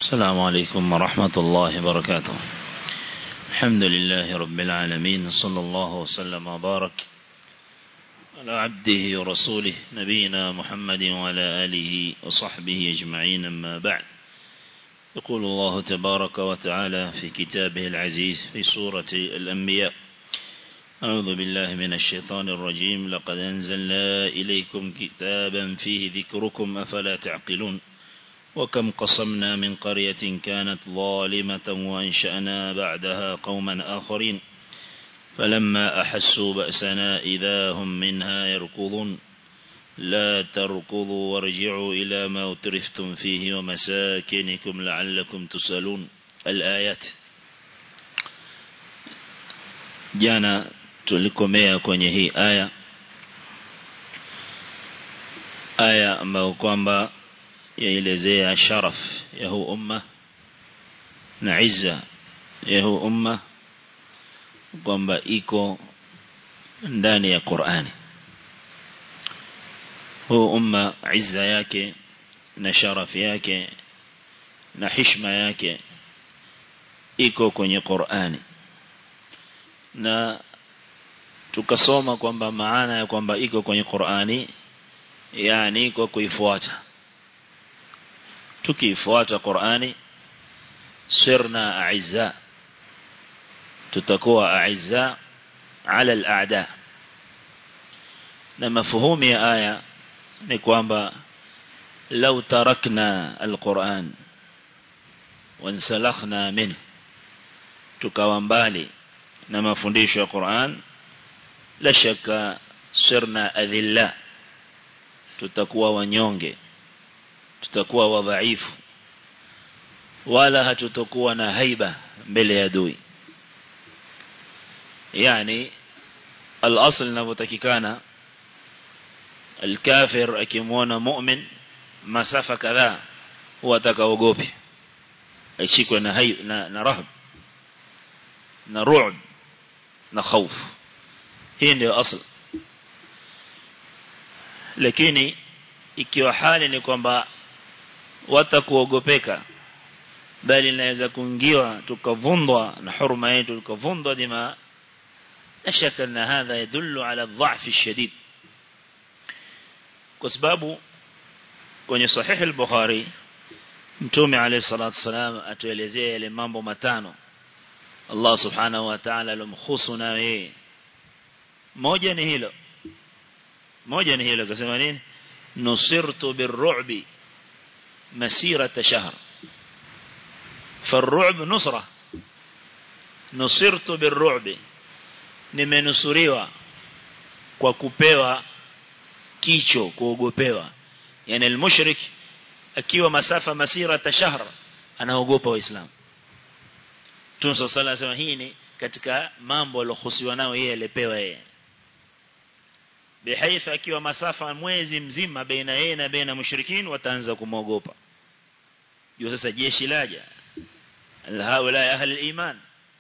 السلام عليكم ورحمة الله وبركاته الحمد لله رب العالمين صلى الله وسلم وبارك على عبده ورسوله نبينا محمد وعلى آله وصحبه أجمعين أما بعد يقول الله تبارك وتعالى في كتابه العزيز في سورة الأنبياء أعوذ بالله من الشيطان الرجيم لقد أنزلنا إليكم كتابا فيه ذكركم أفلا تعقلون وكم قصمنا من قرية كانت ظالمة وأنشأنا بعدها قوما آخرين فلما أحسوا بأسنا إذا هم منها يركضون لا تركضوا وارجعوا إلى ما أترفتم فيه ومساكنكم لعلكم تسألون الآيات jana tulikomea kwenye hii aya aya ambayo kwamba yaelezea sharaf ya huu umma na izza ya huu umma kwamba iko ndani ya Qur'ani huu umma izza yake na sharaf yake na heshima yake iko kwenye Qur'ani na tukasoma kwamba maana ya kwamba iko kwenye Qur'ani yani kwa kuifuata tukiifuata Qur'ani sirna a'izza tutakuwa a'izza ala al-a'da na mafuhumu ya aya ni kwamba lau tarakna al-Qur'an wansalakhna min tukawa mbali na mafundisho ya Qur'an la shaka sirna adhilla tutakuwa wanyonge tutakuwa wadhaifu wala hatutokuwa na haiba mbele ya adui yani al-asl inavyotakikana al-kafir akimwona mu'min masafa kadhaa huwa atakaogope ashikwe na hay na, na rahb na ru'b na khauf hii ndio asl lakini ikiwa hali ni kwamba watakuogopeka bali inaweza kuingiwa tukavundwa na hurma yetu tukavundwa dima la shaka na hadha yadullu ala dha'f shadid kwa sababu kwenye sahih al-bukhari mtume alayhi salatu wasalam atuelezea yale mambo matano Allah subhanahu wa ta'ala alomkhusu na yeye moja ni hilo moja ni hilo kasema nini nusirtu birru'bi masirata shahr فالرعب نصرة نصرت بالرعب nimenusuriwa kwa kupewa kicho kuogopewa yani almushrik akiwa masafa masira tashahr anaogopa waislamu Tunso sala anasema hii ni katika mambo alohusiwa nao yeye alipewa yeye bihaifa akiwa masafa mwezi mzima baina yeye na baina mushrikin wataanza kumwogopa juu sasa jeshi laja هؤلاء أهل الإيمان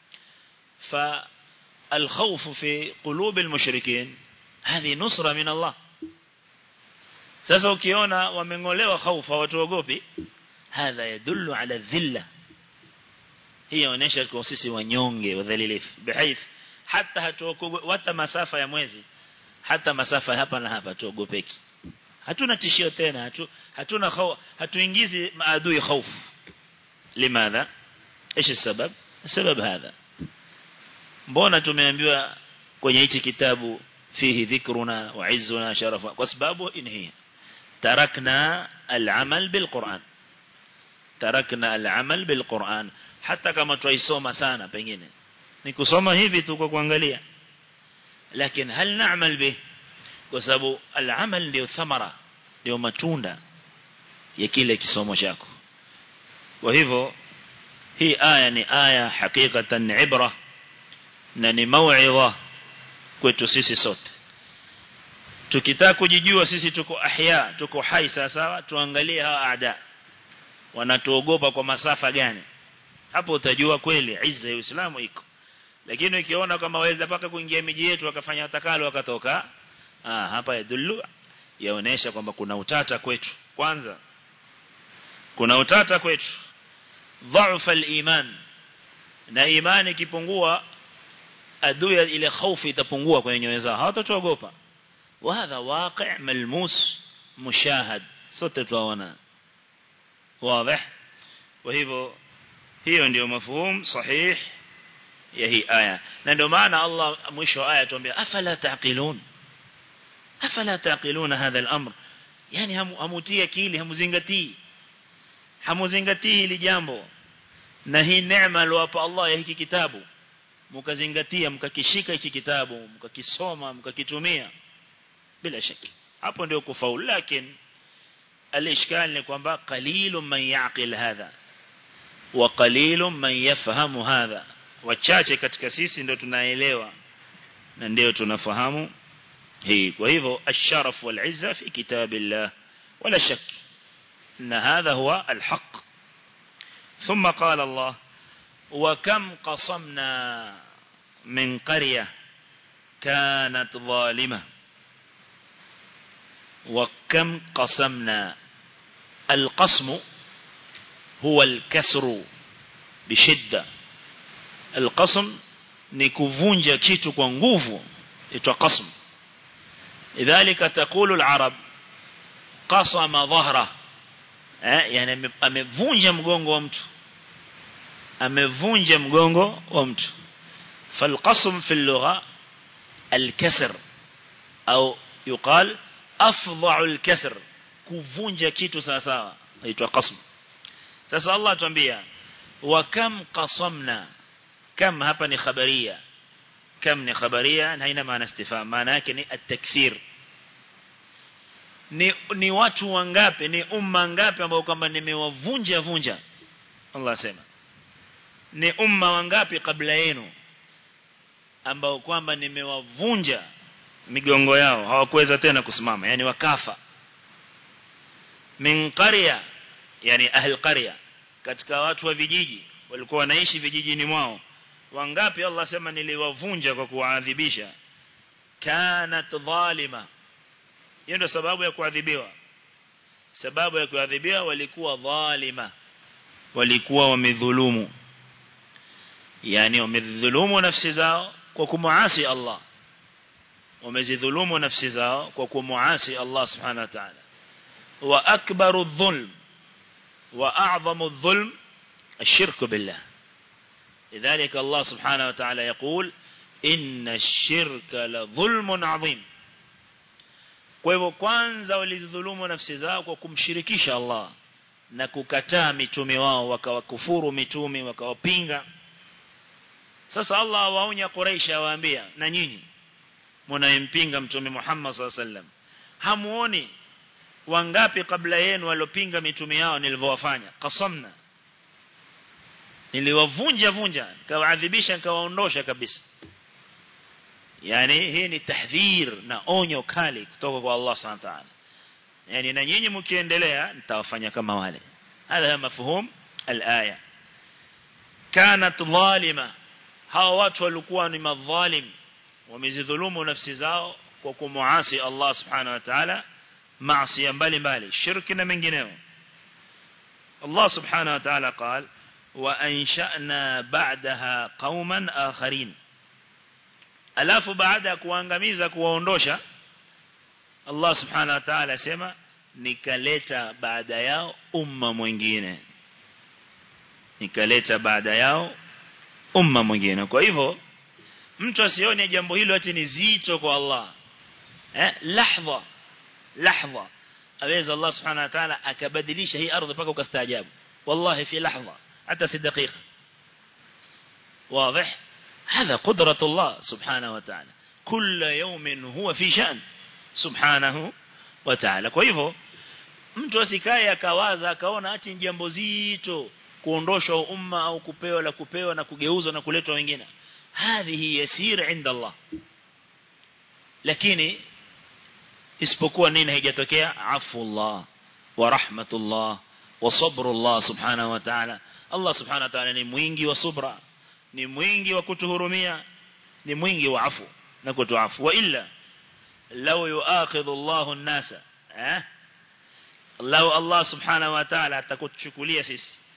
فالخوف في قلوب المشركين هذه نصرة من الله sasa ukiona wamengolewa khaufa watuogopi hadha yadullu ala dhilla hii inaonyesha kwa sisi wanyonge wadhalilifu bihaith hata hatuogopi hata masafa ya mwezi hata masafa hapa na hapa tuogopeki hatuna tishio tena hatu, hatuna khau, hatuingizi maadui khaufu limadha ايش السبب السبب هذا mbona tumeambiwa kwenye hichi kitabu fihi dhikruna wa izzuna sharafa kwa sababu inhi tarakna al-amal bil-Qur'an tarakna al-amal bil-Qur'an hata kama tuisoma sana pengine ni kusoma hivi tu kwa kuangalia lakini hal na'mal bih kwa sababu al-amal ndio thamara ndio matunda ya kile kisomo chako kwa hivyo hii aya ni aya hakikatan ibra na ni mauidha kwetu sisi sote tukitaka kujijua sisi tuko ahya tuko hai sawa tuangalie hawa aada wanatuogopa kwa masafa gani hapo utajua kweli izza ya Uislamu iko lakini ukiona kama waweza paka kuingia miji yetu wakafanya watakalo wakatoka ah hapa yadullu yaonesha kwamba kuna utata kwetu kwanza kuna utata kwetu ضعف الإيمان na imani ikipungua adui ile hofu itapungua kwenye nyoyo zao hawatatuogopa وهذا واقع ملموس مشاهد sote tunaona واضح وهيبو hiyo ndio mafhum sahih ya hii aya na ndio maana Allah mwisho aya tuambia afala taqilun afala taqilun hadha al-amr yani hamutii akili hamuzingatii hamuzingatii hili jambo na hii neema aliyowapa Allah ya hiki kitabu mkazingatia mkakishika hiki kitabu mkakisoma mkakitumia bila shaki hapo ndio kufaulu lakini alishkal ni kwamba qalilun man yaqil hadha wa qalilun man yafhamu hadha wachache katika sisi ndio tunaelewa na ndio tunafahamu hii kwa hivyo asharaf wal izza fi kitabillah wala shak na hadha huwa alhaq ثم قال الله وكم قصمنا من قرية كانت ظالمة وكم قسمنا القسم هو الكسر بشدة القسم نكفونجا كيتو kwa nguvu itwa qasm لذلك تقول العرب قسم ظهره eh yani amevunja mgongo wa mtu amevunja mgongo wa mtu فالقسم في اللغة الكسر أو يقال أفضع الكسر kuvunja kitu sawa sawa inaitwa qasm sasa Allah atuambia wa kam qasamna kam hapa ni khabaria kam ni khabaria haina maana istifham maana yake ni at-takthir ni ni watu wangapi ni umma ngapi ambao kwamba nimewavunja vunja Allah asema ni umma wangapi kabla yenu ambao kwamba nimewavunja migongo yao hawakuweza tena kusimama yani wakafa min qarya yani ahli qarya katika watu wa vijiji walikuwa wanaishi vijijini mwao wangapi Allah sema niliwavunja kwa kuadhibisha kanat dhalima hiyo ndio sababu ya kuadhibiwa sababu ya kuadhibiwa walikuwa dhalima walikuwa wamedhulumu yani wamedhulumu nafsi zao kwa kumuasi Allah wamezidhulumu nafsi zao kwa kumuasi Allah subhanahu wa ta'ala wa akbaru dhulm wa a'zamu dhulm الشرك بالله لذلك الله سبحانه وتعالى يقول إن الشرك لظلم عظيم kwa hivyo kwanza walidhulumu nafsi zao kwa kumshirikisha Allah na kukataa mitume wao wakawakufuru mitume wakawapinga sasa Allah awaonya Quraysh awaambia na nyinyi mnayempinga mtume Muhammad sallallahu alaihi wasallam hamuoni wangapi kabla yenu waliopinga mitume yao nilivyowafanya qasamna niliwavunja vunja nikawaadhibisha nikawaondosha kabisa yani hii ni tahdhir na onyo kali kutoka kwa Allah subhanahu wa ta'ala yani na nyinyi mkiendelea nitawafanya kama wale hadha mafhum al-aya kanat dhalima hawa watu walikuwa ni madhalim wamezidhulumu nafsi zao kwa kumuasi Allah subhanahu wa ta'ala maasi mbalimbali shirki na mengineo Allah subhanahu wa ta'ala قال وأنشأنا بعدها قوما آخرين alafu baada ya kuangamiza kuwaondosha Allah subhanahu wa ta'ala asema nikaleta baada yao umma mwingine nikaleta baada yao umma mwingine kwa hivyo mtu asione jambo hilo ati ni zito kwa Allah eh lahza lahza aweza Allah subhanahu wa ta'ala akabadilisha hii ardhi paka ukastaajabu wallahi fi lahza hata si dakika واضح هذا قدرة الله سبحانه وتعالى كل يوم هو في شأن سبحانه وتعالى kwa hivyo mtu asikae akawaza akaona ati jambo zito kuondoshwa umma au kupewa la kupewa na kugeuzwa na kuletwa wengine hadhihi yasir inda Allah lakini isipokuwa nini haijatokea afullah wa rahmatullah wa sabrullah subhanahu wa ta'ala Allah subhanahu wa ta'ala ni mwingi wa subra ni mwingi wa kutuhurumia ni mwingi wa afu na kutuafu wa illa law yuakhidhu Allahu an-nasa eh law Allah subhanahu wa ta'ala atakuchukulia sisi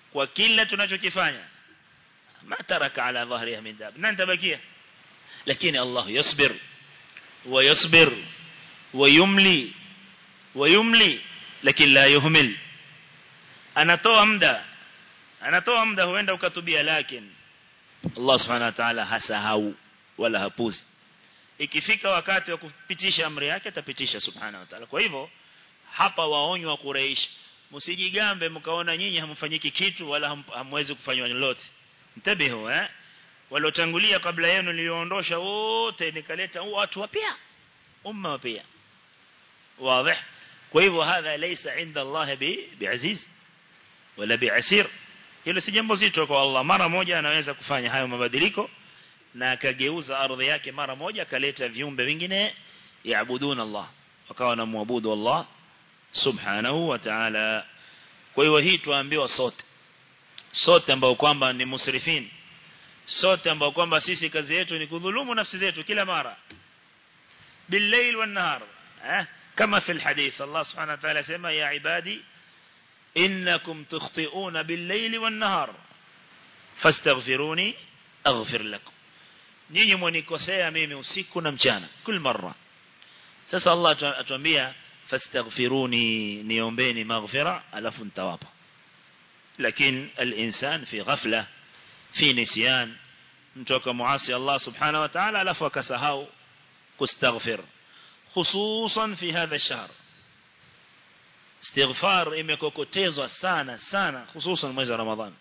kwa kila tunachokifanya ma taraka ala dhahriha min dab nani tabakia lakini Allah yasbir wa yasbir wa yumli wa yumli lakini la yuhmil anatoa muda anatoa muda huenda ukatubia lakini Allah subhanahu wa ta'ala hasahau wala hapuzi ikifika wakati wa kupitisha amri yake atapitisha subhanahu wa ta'ala kwa hivyo hapa waonywa Quraysh msijigambe mkaona nyinyi hamfanyiki kitu wala hamwezi kufanywa lolote mtabihu eh waliotangulia kabla yenu niliondosha wote nikaleta watu wapya umma wapya wazi kwa hivyo hadha laysa inda Allah bi biaziz wala biasir hilo si jambo zito kwa Allah mara moja anaweza kufanya hayo mabadiliko na akageuza ardhi yake mara moja akaleta viumbe vingine yaabuduna Allah wakawa na muabudu Allah subhanahu wa ta'ala kwa hiyo hii tuambiwa sote sote ambao kwamba ni musrifin sote ambao kwamba sisi kazi yetu ni kudhulumu nafsi zetu kila mara بالليل والنهار eh كما في الحديث الله سبحانه وتعالى سما يا عبادي إنكم تخطئون بالليل والنهار فاستغفروني أغفر لكم nyinyi mwanikosea mimi usiku na mchana kila mara sasa Allah atuambia fastaghfiruni niombeni maghfira alafu nitawapa lakini al-insan fi ghafla fi nisyan mtu akamuasi Allah subhanahu wa ta'ala alafu akasahau kustaghfir hususan fi hadha ash-shahr istighfar imekokotezwa sana sana hususan mwezi wa ramadhan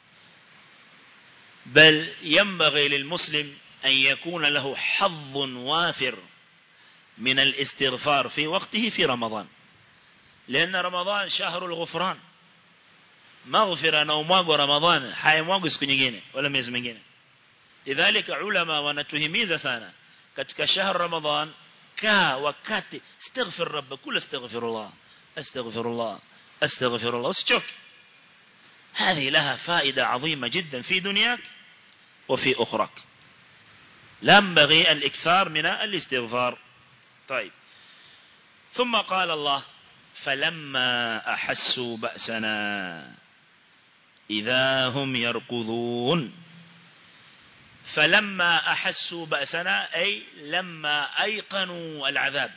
bal yanbaghi lilmuslim أن يكون له حظ وافر من الاستغفار في وقته في رمضان لأن رمضان شهر الغفران مغفرة نومواغ رمضان حيمواغ siku nyingine wala miezi mingine lidhalika ulama wanatuhimiza sana katika shahr ramadan kaa wakati astaghfir rabb kul astaghfirullah astaghfirullah astaghfirullah usichoke هذه لها فائدة عظيمة جدا في دنياك وفي أخرك ينبغي الإكثار من الاستغفار طيب ثم قال الله فلما أحسوا بأسنا إذا هم يركضون فلما أحسوا بأسنا أي لما أيقنوا العذاب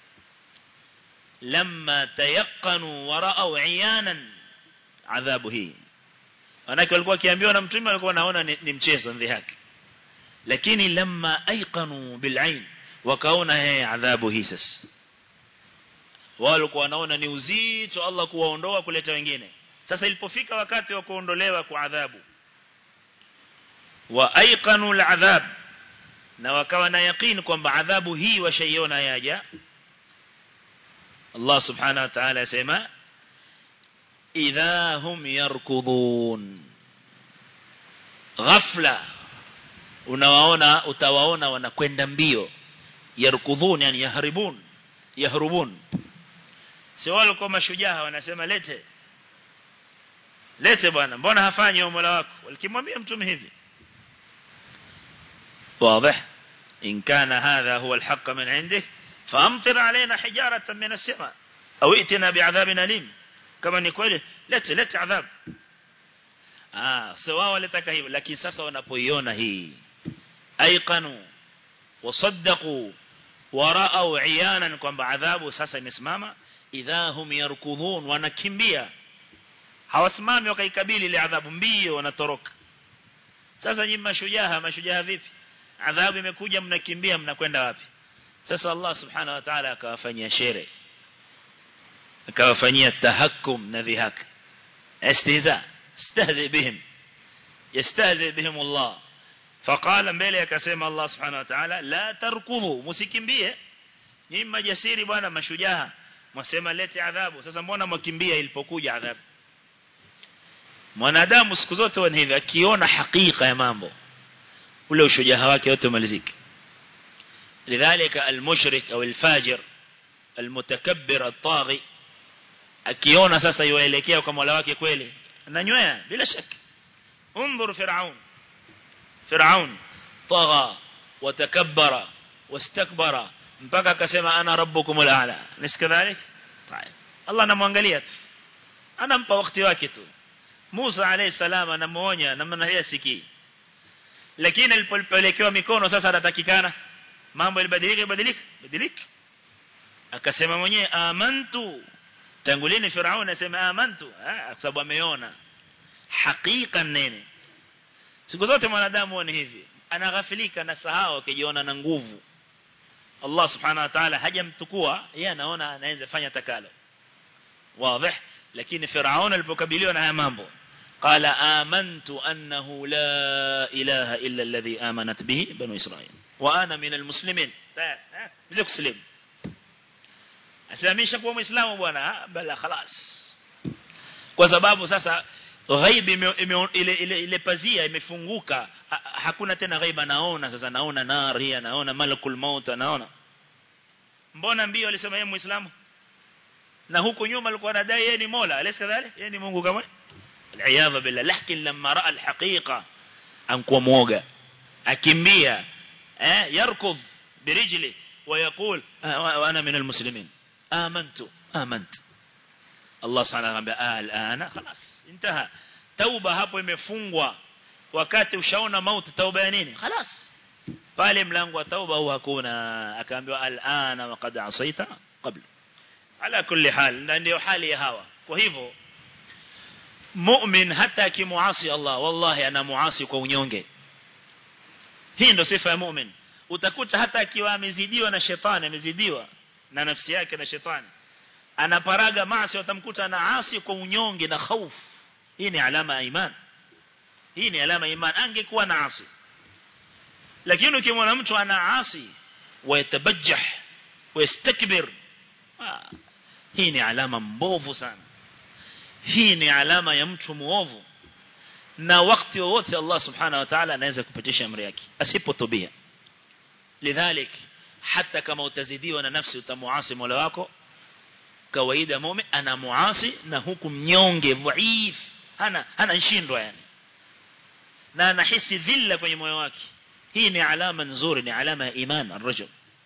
لما تيقنوا ورأوا عيانا عذابه أنا walikuwa kiambiwa na mtume walikuwa naona ni mchezo ndhihaki lakini lamma aiqanu bilain wakaona yeye adhabu hii sasa walikuwa wanaona ni uzito Allah kuwaondoa kuleta wengine sasa ilipofika wakati wa kuondolewa kwa adhabu wa aiqanu aladhab na wakawa na yaqeen kwamba adhabu hii washaiona yaja Allah subhanahu wa ta'ala yasema idha hum yarkudun ghafla unawaona utawaona wanakwenda mbio yarkudhun yani yahribun yahrubun sio wale kwa mashujaa wanasema lete lete bwana mbona hafanyi mola wako walikimwambia mtume hivi واضح إن كان هذا هو الحق من عنده فأمطر علينا حجارة من السماء أو ائتنا بعذاب أليم كما نقول لت لت عذاب آه سواء ولتك هيب لكن ساسا ونبويونا هي أيقنوا وصدقوا ورأوا عيانا kwamba adhabu sasa imesimama idha hum yarkudhun wanakimbia hawasimami wakaikabili ile adhabu mbio wanatoroka sasa nyinyi mashujaa mashujaa vipi adhabu imekuja mnakimbia mnakwenda wapi sasa Allah subhanahu wa ta'ala akawafanyia shere akawafanyia tahakkum na dhihak istiza istahzi bihim yastahzi bihim Allah فقال mbele akasema Allah subhanahu wa ta'ala la tarkudhu msikimbie nyinyi majasiri bwana mashujaa mwasema lete adhabu sasa mbona mwakimbia ilipokuja adhabu mwanadamu siku zote wana hivi akiona hakika ya mambo ule ushujaa wake wote umalizike lidhalika almushrik au alfajir almutakabbir at-taghi akiona sasa yuelekea kwa Mola wake kweli ananywea bila shaka انظر فرعون فرعون طغى وتكبر واستكبر mpaka akasema ana rabbukumul a'la nisikadhalik طيب Allah anamwangalia anampa wakati wake tu Musa alayhi salam anamuonya na maana sikii lakini alipopelekewa mikono sasa anatakikana mambo yalibadilika badilika badilika akasema mwenyewe amantu tangulini Firaun anasema amantu kwa sababu ameona hakika nene siku zote mwanadamu ni hivi anaghafilika na sahau akijiona na nguvu Allah subhanahu wa ta'ala hajamtukua yeye anaona anaweza fanya takalo wazi lakini Firaun alipokabiliwa na haya mambo قال آمنت أنه لا إله إلا الذي آمنت به بنو إسرائيل وأنا من المسلمين بزيك سليم أسلاميش kuwa muislamu bwana bala خلاص kwa sababu sasa ghaibi ile ile ile pazia imefunguka hakuna tena ghaiba naona sasa naona nari naona malakul maut naona mbona mbio alisema yeye muislamu na huko nyuma alikuwa anadai yeye ni mola alisa dhali yeye ni mungu kama العياذ بالله لكن لما راى الحقيقه انكوا موغا akimbia eh yarkub birijli ويقول وانا من المسلمين امنت امنت Allah subhanahu wa ta'ala alana خلاص انتهى tauba hapo imefungwa wakati ushaona mauti tauba ya nini خلاص pale mlango wa tauba huwa hakuna akaambiwa alana waqad asaita qabla ala kulli hal ndio hali ya hawa kwa hivyo mu'min hata akimuasi Allah wallahi ana muasi kwa unyonge hii ndo sifa ya mu'min utakuta hata akiwa amezidiwa na shetani amezidiwa na nafsi yake na shetani anaparaga maasi utamkuta anaasi kwa unyonge na hofu hii ni alama ya iman hii ni alama ya iman angekuwa na asi lakini ukimwona mtu anaasi wayatabajjah wayastakbir hii ni alama mbovu sana hii ni alama ya mtu muovu na wakati wote Allah subhanahu wa ta'ala anaweza kupitisha amri yake asipotubia lidhalik hata kama utazidiwa na nafsi utamuasi mola wako kawaida mume ana muasi na huku mnyonge dhaif hana hana nshindwa yani na anahisi dhilla kwenye moyo wake hii ni alama nzuri ni alama ya iman الرجل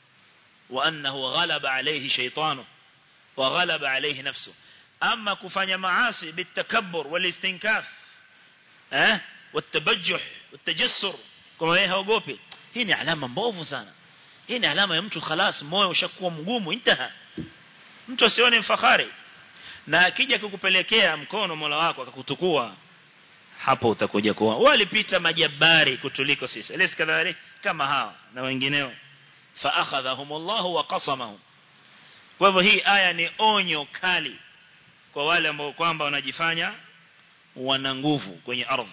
وانه غلب عليه شيطانه وغلب عليه نفسه أما كفanya معاصي بالتكبر والاستنكاف eh والتبجح والتجسر kama yeye haogopi hii ni alama mbovu sana hii ni alama ya mtu خلاص moyo ushakuwa mgumu intaha mtu asione mfahari na akija kukupelekea mkono Mola wako akakutukua hapo utakuja kuwa walipita majabari kutuliko sisi alis kadhalik kama hawa na wengineo fa akhadhahumullahu wa qasamahum kwa hivyo hii aya ni onyo kali kwa wale ambao kwamba wanajifanya wana nguvu kwenye ardhi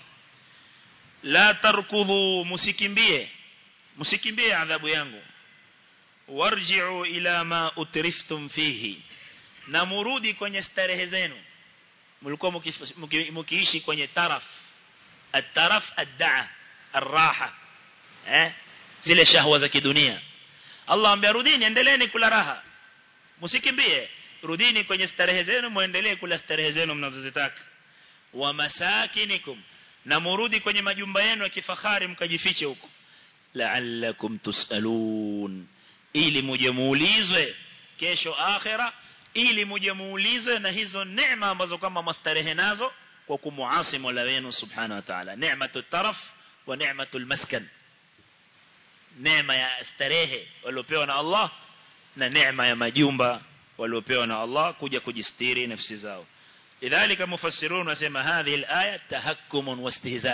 la tarkudhu musikimbie musikimbie adhabu yangu warji'u ila ma utriftum fihi na murudi kwenye starehe zenu mlikuwa mkiishi kwenye taraf at-taraf ad-da'a ar-raha eh zile shahwa za kidunia Allah ambia rudini endeleeni kula raha msikimbie rudini kwenye starehe zenu muendelee kula starehe zenu mnazozitaka wa masakinikum na murudi kwenye majumba yenu ya kifahari mkajifiche huko la'allakum tusalun ili muje muulizwe kesho akhira ili muje muulizwe na hizo neema ambazo kama mastarehe nazo kwa kumuasi Mola wenu subhanahu wa ta'ala neematu taraf wa neematu maskan neema ya starehe waliopewa na Allah na neema ya majumba waliopewa na Allah kuja kujistiri nafsi zao lidhalika mufassirun wasema hadhi alaya tahakkumun wastihza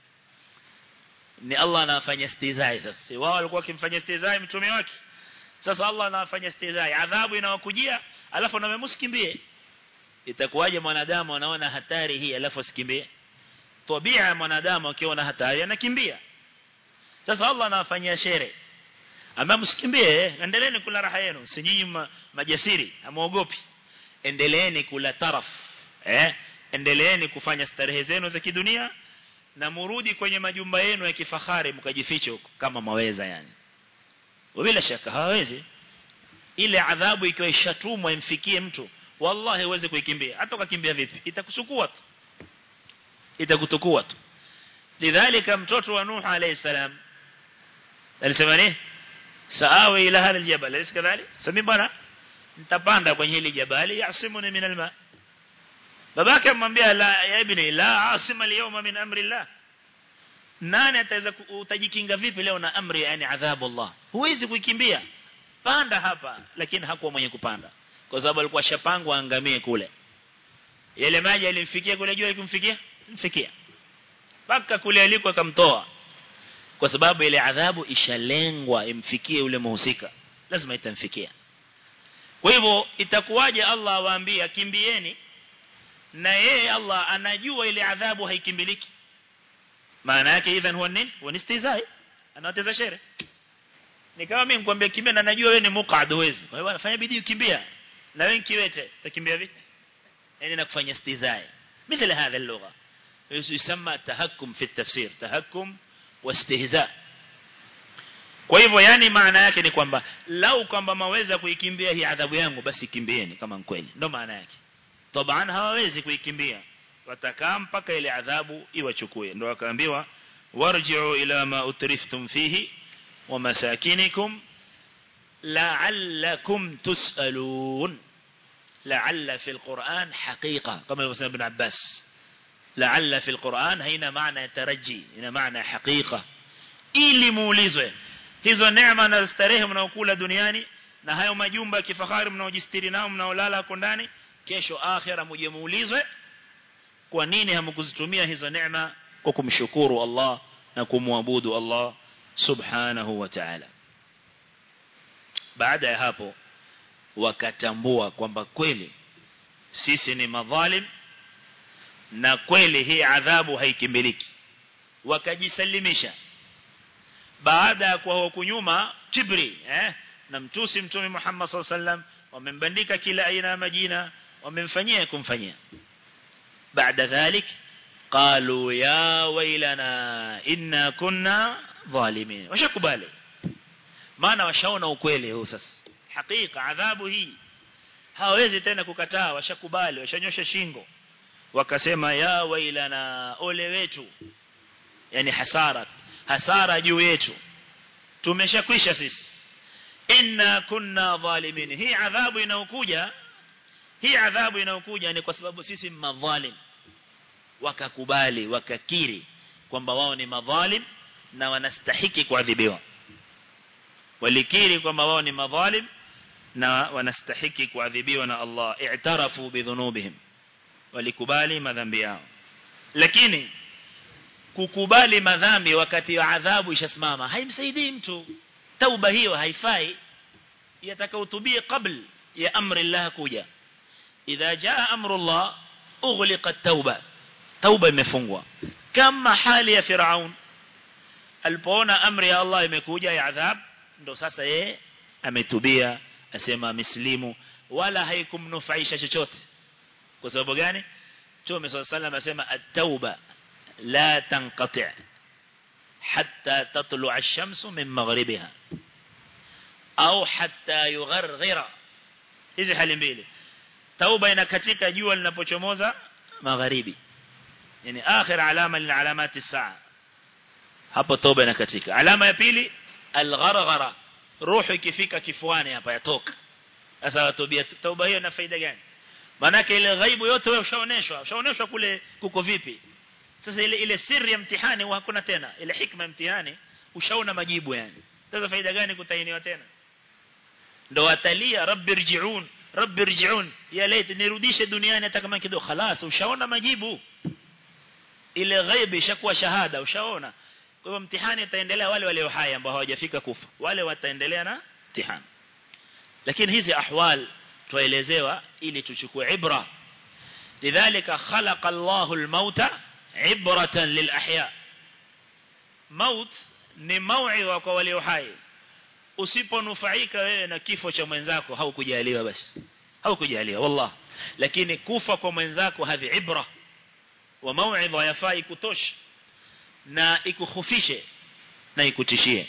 ni Allah anafanya istihzai sasa wao walikuwa wakimfanya istihzai mtume wake sasa Allah anafanya istihzai adhabu inawakujia alafu na msikimbie itakuwaje mwanadamu anaona hatari hii alafu asikimbie tabia ya mwanadamu akiona hatari anakimbia sasa Allah anawafanyia shere ama msikimbie endeleeni kula raha yenu si nyinyi majasiri amuogopi endeleeni kula taraf eh endeleeni kufanya starehe zenu za kidunia na murudi kwenye majumba yenu ya kifahari mkajifiche huko kama maweza yani bila shaka hawezi ile adhabu ikiwa ishatumwa imfikie mtu wallahi huwezi kuikimbia hata ukakimbia vipi itakusukua tu itakutukua tu lidhalika mtoto wa nuh alayhi salam alisema nini saawi ila hal aljabal alis kadhalik sami bana nitapanda kwenye hili jabali yasimuni min alma babake amwambia la ya ibni la asima liyawma min amri Allah nani ataweza utajikinga vipi leo na amri yani adhabu Allah huwezi kuikimbia panda hapa lakini hakuwa mwenye kupanda kwa sababu alikuwa shapangwa angamie kule yale maji yalimfikia kule jua ikumfikia mfikia paka kule aliko akamtoa kwa sababu ile adhabu ishalengwa imfikie yule muhusika lazima itamfikia kwa hivyo itakuwaje Allah awaambia kimbieni na yeye Allah anajua ile adhabu haikimbiliki maana yake idhan huwa nini huwa istizai anawateza shere ni kama mimi nikwambia kimbia na najua wewe ni muqad huwezi kwa hiyo fanya bidii ukimbia na wewe kiwete utakimbia vipi yani nakufanya istizai مثل هذا اللغة يسمى تهكم في التفسير تهكم واستهزاء kwa hivyo yani maana yake ni kwamba lau kwamba maweza kuikimbia hii adhabu yangu basi kimbieni kama kweli ndo maana yake taban hawawezi kuikimbia watakaa mpaka ile adhabu iwachukue ndo wakaambiwa warji'u ila ma utriftum fihi wa masakinikum la'allakum tus'alun la'alla fi alquran haqiqa kama yasema ibn Abbas la'alla fi alquran haina maana taraji ina maana haqiqa ili muulizwe hizo neema na starehe mnaokula duniani na hayo majumba ya kifahari mnaojistiri nao mnaolala hapo ndani kesho akhira muje muulizwe kwa nini hamkuzitumia hizo neema kwa kumshukuru Allah na kumwabudu Allah subhanahu wa ta'ala baada ya hapo wakatambua kwamba kweli sisi ni madhalim na kweli hii adhabu haikimbiliki wakajisalimisha baada ya kwa huku nyuma kibri eh na mtusi mtume Muhammad sallallahu alaihi wasallam wamembandika kila aina ya majina wamemfanyia kumfanyia baada dhalik qalu ya wailana inna kunna zalimin washakubali maana washaona ukweli huu sasa hakika adhabu hii hawezi tena kukataa washakubali washanyosha shingo wakasema ya wailana ole wetu yani hasara hasara juu yetu tumeshakwisha sisi inna kunna zalimin hii adhabu inayokuja hii adhabu inayokuja ni kwa sababu sisi madhalim wakakubali wakakiri kwamba wao ni madhalim na wanastahiki kuadhibiwa walikiri kwamba wao ni madhalim na wanastahiki kuadhibiwa na Allah i'tarafu bidhunubihim walikubali madhambi yao lakini kukubali madhambi wakati wa adhabu ishasimama haimsaidii mtu tauba hiyo haifai yatakautubie kabla ya amri Allah kuja idha jaa amru Allah ughliqa at-tauba tauba imefungwa kama hali ya Firaun alipoona amri ya Allah imekuja ya adhab ndo sasa yeye ametubia asema mislimu wala haikumnufaisha chochote kwa sababu gani Mtume صلى الله عليه وسلم asema at-tauba la tanqati' hatta tatlu'a ash-shamsu min maghribiha au hatta yugharghira hizi hali mbili tauba inakatika jua linapochomoza magharibi yani akhir alama min alamati saa hapo tauba inakatika alama ya pili algharghara ruhu ikifika kifuani hapa yatoka sasa watubia tauba hiyo ina faida gani manake ile ghaibu yote wewe ushaoneshwa ushaoneshwa kule kuko vipi sasa ile ile siri ya mtihani hakuna tena ile hikma mtihani ushaona majibu yani sasa faida gani kutainiwa tena ndo watalia rabbi rji'un rabbi rji'un ya lait nirudishe duniani hata kama kidogo خلاص ushaona majibu ile ghaibi ishakuwa shahada ushaona kwa hivyo mtihani utaendelea wale walio hai ambao hawajafika kufa wale wataendelea na mtihani lakini hizi ahwal tuelezewa ili tuchukue ibra lidhalika khalaqa Allahu al-mauta ibratan lil-ahya maut ni mauidha kwa walio hai usiponufaika wewe na kifo cha mwenzako haukujaliwa basi haukujaliwa wallah lakini kufa kwa mwenzako hadhi ibra wa mauidha yafai kutosha na ikukhufishe na ikutishie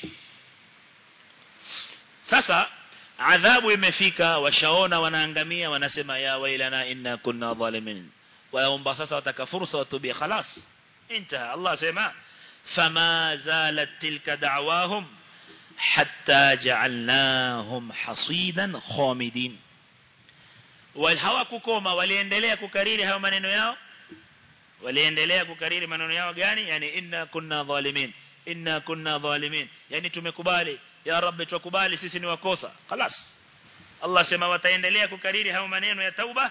sasa adhabu imefika washaona wanaangamia wanasema ya wailana inna kunna zalimin waomba sasa wataka fursa watubia khalas intaha Allah sema fama zalat tilka da'wahum hatta ja'alnahum hasidan khamidin wal hawakukoma waliendelea kukariri hayo maneno yao waliendelea kukariri maneno yao gani yani inna kunna dhalimin inna kunna dhalimin yani tumekubali ya rabbi tukubali sisi ni wakosa خلاص Allah sema wataendelea kukariri hayo maneno ya tauba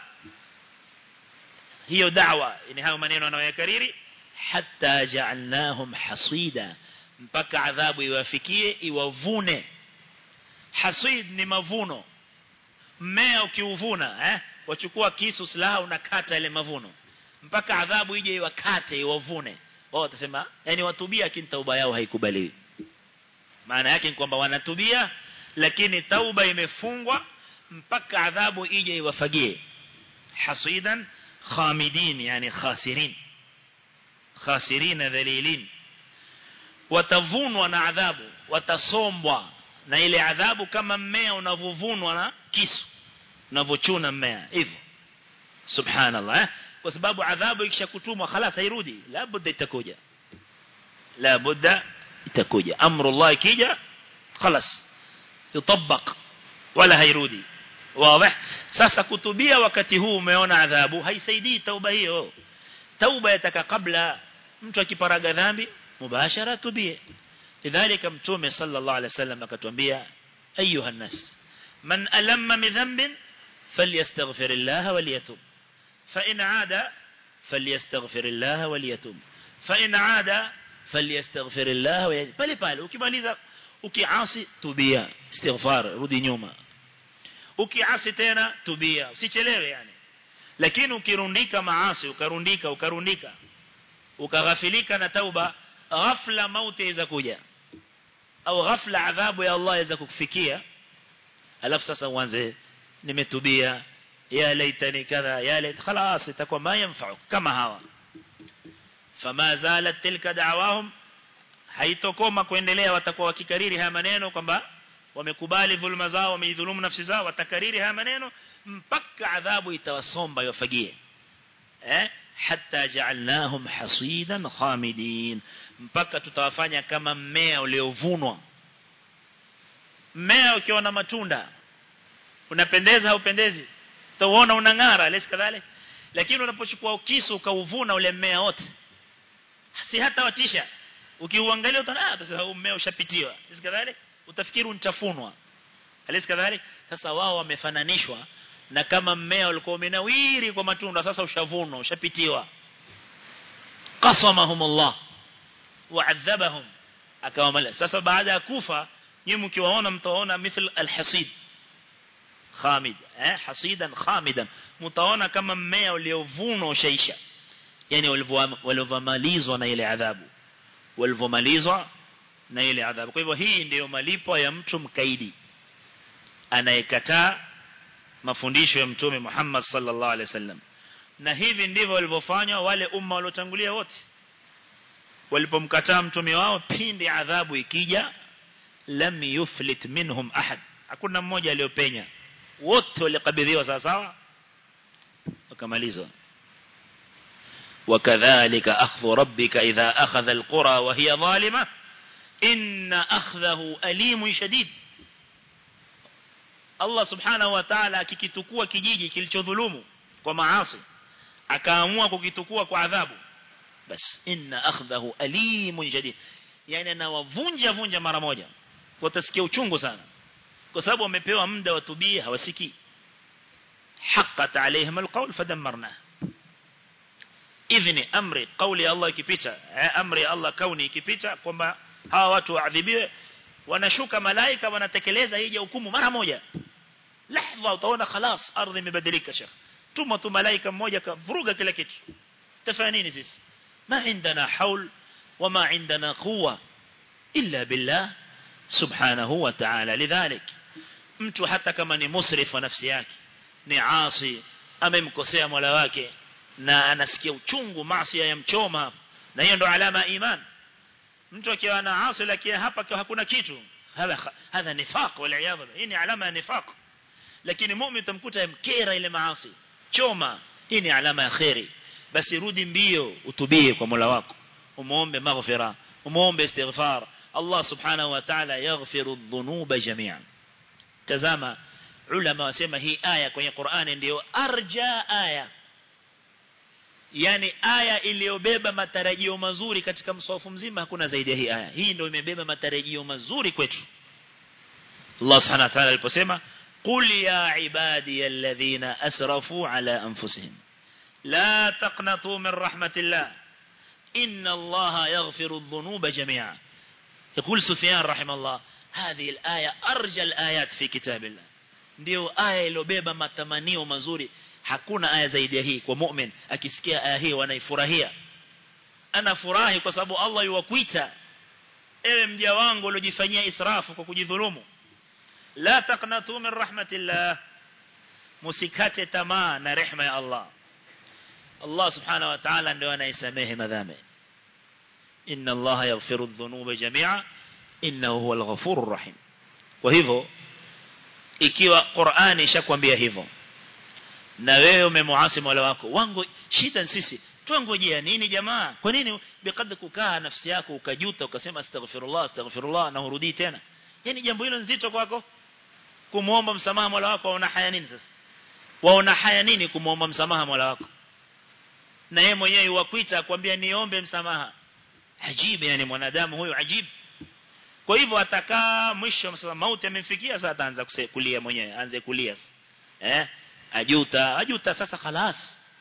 hiyo da'wa ni hayo maneno anayoyakariri hatta ja'alnahum hasida mpaka adhabu iwafikie iwavune hasid ni mavuno mmea ukiuvuna eh wachukua kisu silaha unakata ile mavuno mpaka adhabu ije iwakate iwavune wao watasema yani watubia lakini tauba yao haikubaliwi maana yake ni kwamba wanatubia lakini tauba imefungwa mpaka adhabu ije iwafagie hasidan khamidin yani khasirin khasirin dhalilin watavunwa na adhabu watasombwa na ile adhabu kama mmea unavovunwa na kisu unavochuna mmea hivyo subhanallah eh? kwa sababu adhabu ikishakutumwa خلاص hairudi la budda itakuja la budda itakuja amru Allah ikija خلاص yutabaq wala hairudi wazi sasa kutubia wakati huu umeona adhabu haisaidii tauba hiyo tauba yataka kabla mtu akiparaga dhambi mubashara tubie lidhalika mtume sallallahu alaihi wasallam akatuambia ayuha nas man alamma min dhanbin falyastaghfir Allah waliyatub fa in aada falyastaghfir Allah waliyatub fa in aada falyastaghfir Allah pale pale ukimaliza ukiasi tubia istighfar rudi nyuma ukiasi tena tubia usichelewe yani lakini ukirundika maasi ukarundika ukarundika ukaghafilika na tauba ghafla mauti iweza kuja au ghafla adhabu ya Allah iweza kukufikia alafu sasa uanze nimetubia ya laitani kadha ya lait خلاص itakuwa ma yanfa'u kama hawa fama zalat tilka da'wahum haitokoma kuendelea watakuwa wakikariri haya maneno kwamba wamekubali dhulma zao wameidhulumu nafsi zao watakariri haya maneno mpaka adhabu itawasomba iwafagie eh hatta ja'alnahum hasidan khamidin mpaka tutawafanya kama mmea uliovunwa mmea ukiwa na matunda unapendeza au pendezi utaona unang'ara lesi kadhalika lakini unapochukua kisu ukauvuna ule mmea wote si hata watisha ukiuangalia utaona ah sasa huu mmea ushapitiwa lesi kadhalika utafikiri unitafunwa lesi kadhalika sasa wao wamefananishwa na kama mmea ulikuwa umenawiri kwa matunda sasa ushavunwa ushapitiwa qasamahumullah wa'adhabahum akawamala sasa baada ya kufa nyinyi mkiwaona mtaona mithil alhasid khamid eh hasidan khamidan mtaona kama mmea uliovunwa ushaisha yani walivyomalizwa na ile adhabu walivyomalizwa na ile adhabu kwa hivyo hii ndiyo malipo ya mtu mkaidi anayekataa mafundisho ya mtume Muhammad sallallahu alaihi wasallam na hivi ndivyo walivyofanywa wale umma waliotangulia wote walipomkataa mtume wao pindi adhabu ikija lam yuflit minhum ahad hakuna mmoja aliyopenya wote walikabidhiwa sawa sawa wakamalizwa وكذلك أخذ ربك إذا أخذ القرى وهي ظالمة إن أخذه أليم شديد Allah subhanahu wa ta'ala akikitukua kijiji kilichodhulumu kwa maasi akaamua kukitukua kwa adhabu bas inna akhdahu alimun shadid yani anawavunja vunja mara moja watasikia uchungu sana kwa sababu wamepewa muda watubie hawasikii haqqat alaihim alqawl fadammarna idhni amri qawli Allah ikipita amri Allah kauni ikipita kwamba hawa watu waadhibiwe wanashuka malaika wanatekeleza hii hukumu mara moja lahza utaona خلاص ardhi imebadilika shekh tuma tu malaika mmoja kavuruga kila kitu tafanya nini sisi ma indana haul wama indana quwwa illa billah subhanahu wa ta'ala lidhalik mtu hata kama ni musrif wa nafsi yake ni asi amemkosea mola wake na anasikia uchungu maasi ya mchoma na hiyo ndo alama ya iman mtu akiwa na asi lakini hapa hakuna kitu hadha hadha nifaq wal iyadha hii ni alama ya nifaq lakini muumini utamkuta mkera ile maasi choma hii ni alama ya khairi basi rudi mbio utubie kwa Mola wako umuombe maghfira umuombe istighfar Allah subhanahu wa ta'ala yaghfiru dhunuba jami'an tazama ulama wasema hii aya kwenye Qur'ani ndiyo arja aya yani aya iliyobeba matarajio mazuri katika mswafu mzima hakuna zaidi ya hii aya hii ndio imebeba matarajio mazuri kwetu Allah subhanahu wa ta'ala aliposema qul ya ibadi alladhina asrafu ala anfusihim la taqnatu min rahmatillah inna Allah yaghfiru adh-dhunuba jami'a يقول سفيان رحمه الله هذه الآية أرجى الآيات في كتاب الله ndio aya iliyobeba matamanio mazuri hakuna aya zaidi ya hii kwa mu'min akisikia aya hii wanaifurahia anafurahi kwa sababu Allah yuwakuita ewe mja wangu uliojifanyia israfu kwa kujidhulumu la taqnatu min rahmatillah musikate tamaa na rehema ya Allah Allah subhanahu wa ta'ala ndio anayesamehe madhambi inna Allah yaghfiru adh-dhunuba jami'a innahu huwal ghafurur rahim kwa hivyo ikiwa Qur'ani ishakwambia hivyo na wewe umemuasi Mola wako wangu shida sisi tuangojea nini jamaa kwa nini bikad kukaa nafsi yako ukajuta ukasema astaghfirullah astaghfirullah na urudi tena yani jambo hilo nzito kwako kumuomba msamaha Mola wako waona haya nini sasa waona haya nini kumuomba msamaha Mola wako na yeye mwenyewe wakuita akwambia niombe msamaha ajibu yani mwanadamu huyo ajibu kwa hivyo atakaa mwisho msema mauti amemfikia sasa ataanza kulia mwenyewe aanze kulia eh ajuta ajuta sasa خلاص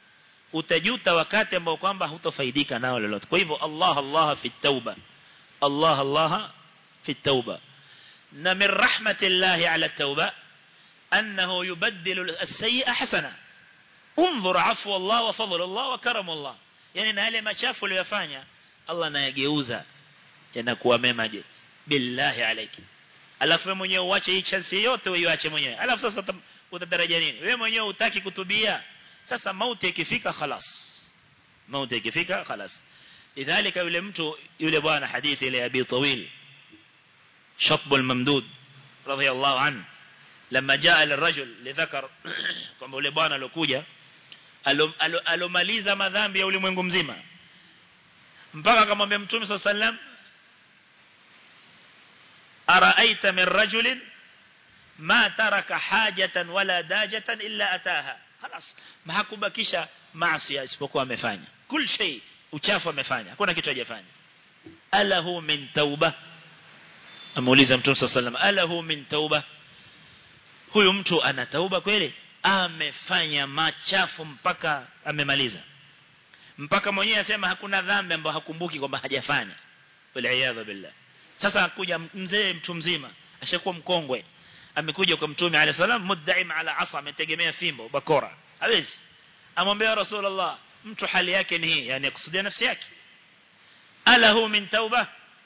utajuta wakati ambao kwamba hutofaidika nao lolote kwa hivyo Allah Allah fi tauba Allah Allah fi tauba na min rahmatillahi ala tauba annahu yubaddilu as-sayyi'a hasana انظر عفو الله وفضل الله وكرم الله yani na yale machafu uliyofanya Allah anayageuza yanakuwa mema je billahi alayki alafu wewe mwenyewe uache hii chance yote uiache mwenyewe alafu sasa utatarajia nini wewe mwenyewe utaki kutubia sasa mauti ikifika خلاص mauti ikifika خلاص lidhalika yule mtu yule bwana hadithi ile abi tawil شطب الممدود رضي الله عنه لما جاء للرجل لذكر kwamba yule bwana alokuja alomaliza madhambi ya ulimwengu mzima mpaka akamwambia mtume صلى الله عليه وسلم أرأيت من رجل ما ترك حاجة ولا داجة إلا أتاها خلاص ما hakubakisha maasi isipokuwa amefanya kul shay uchafu amefanya hakuna kitu hajafanya alahu min tauba amuuliza mtume صلى الله عليه وسلم alahu min tauba huyu mtu ana tauba kweli amefanya machafu mpaka amemaliza mpaka mwenyewe asema hakuna dhambi ambayo hakumbuki kwamba hajafanya wal billah sasa akuja mzee mtu mzima ashakuwa mkongwe amekuja kwa mtume alayhi salam muddaim ala asa ametegemea fimbo bakora hawezi amwambia rasulullah mtu hali yake ni hii yani akusudia nafsi yake alahu min tauba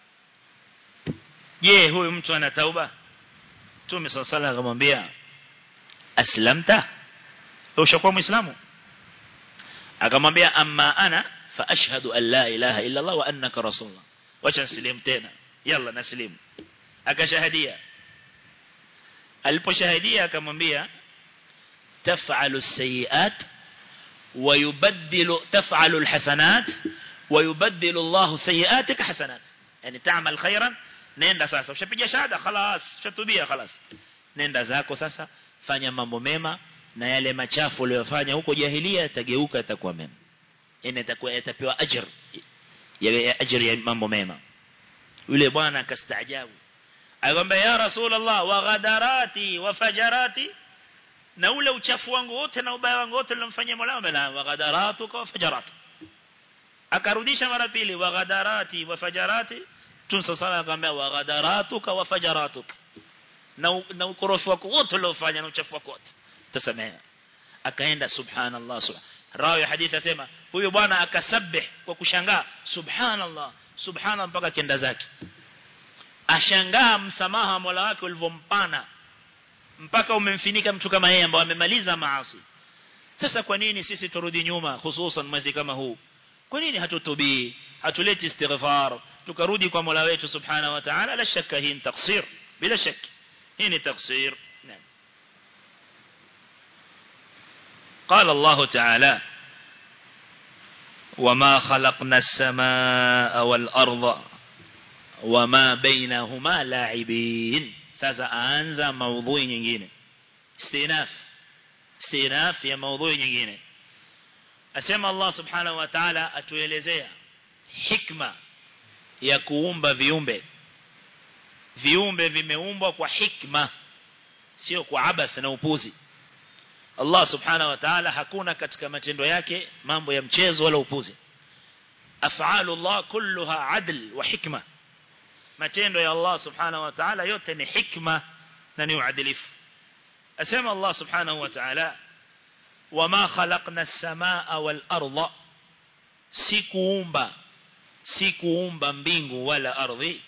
je huyu mtu ana tauba mtume sallallahu alayhi akamwambia aslamta ushakuwa muislamu akamwambia amma ana fa ashhadu an la ilaha illa allah wa annaka rasulullah wacha nislimu tena yalla naslimu akashahadia aliposhahadia akamwambia taf'alu as-sayyi'at wa yubaddilu taf'alu al-hasanat wa yubaddilu Allah sayyi'atika hasanat yani ta'mal khairan nenda sasa ushapiga shahada خلاص ushatubia خلاص nenda zako sasa fanya mambo mema na yale machafu uliyofanya huko jahilia yatageuka yatakuwa mema yani yatakuwa yatapewa ajr ya ajr ya mambo mema yule bwana akastaajabu akamwambia ya rasulullah wa ghadarati wa fajarati na ule uchafu wangu wote na ubaya wangu wote nilomfanyia Mola wangu wa ghadaratuka wa fajaratu akarudisha mara pili wa ghadarati wa fajarati tumsa sala akamwambia wa ghadaratuka wa fajaratuka na na ukorofi wako wote uliofanya na uchafu wako wote tasamea akaenda subhanallah subhanallah rawi hadithi asema huyo bwana akasabih kwa kushangaa subhanallah subhana mpaka kenda zake ashangaa msamaha Mola wake ulivyompana mpaka umemfinika mtu kama yeye ambaye amemaliza maasi sasa kwa nini sisi turudi nyuma hususan mwezi kama huu kwa nini hatutubii hatuleti istighfar tukarudi kwa Mola wetu subhanahu wa ta'ala la shakka hii ni taksir bila shaka hii ni taksir naam قال الله تعالى وما خلقنا السماء والأرض وما بينهما لاعبين sasa aanza maudhui nyingine istinaf istinaf ya maudhui nyingine asema Allah subhanahu wa ta'ala atuelezea hikma ya kuumba viumbe viumbe vimeumbwa kwa hikma sio kwa abath na upuzi Allah subhanahu wa ta'ala hakuna katika matendo yake mambo ya mchezo wala upuzi af'alu Allah kulluha adl wa hikma matendo ya Allah subhanahu wa ta'ala yote ni hikma na ni uadilifu asema Allah subhanahu wa ta'ala wama khalaqna as-samaa wal arda sikuumba sikuumba mbingu wala ardhi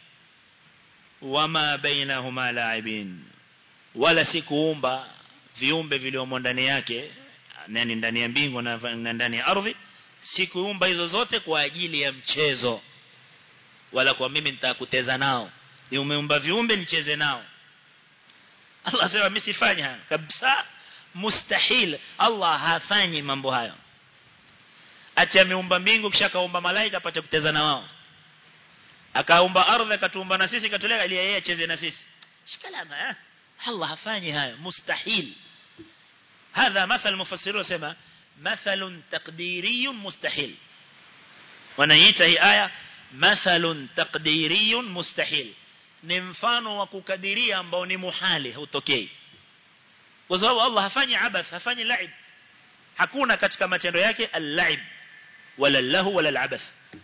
wama bainahuma la'ibin wala sikuumba viumbe viliomo ndani yake nani ndani ya mbingu na ndani ya ardhi sikuumba hizo zote kwa ajili ya mchezo wala kwa mimi nitakuteza nao ni umeumba viumbe nicheze nao Allah sema mimi sifanyi haya kabisa mustahil Allah hafanyi mambo hayo acha ameumba mbingu kisha kaumba malaika apate kuteza na wao akaumba ardhi akatuumba na sisi katuleka ili yeye acheze na sisi shikalama eh Allah hafanyi hayo mustahil هذا مثل مفسرون سما مثل تقديري مستحيل wanaita hii aya mathalun taqdiriyun mustahil ni mfano wa kukadiria ambao ni muhali hautokei kwa sababu Allah hafanyi abath hafanyi laib hakuna katika matendo yake al-laib wala lahu wala al-abath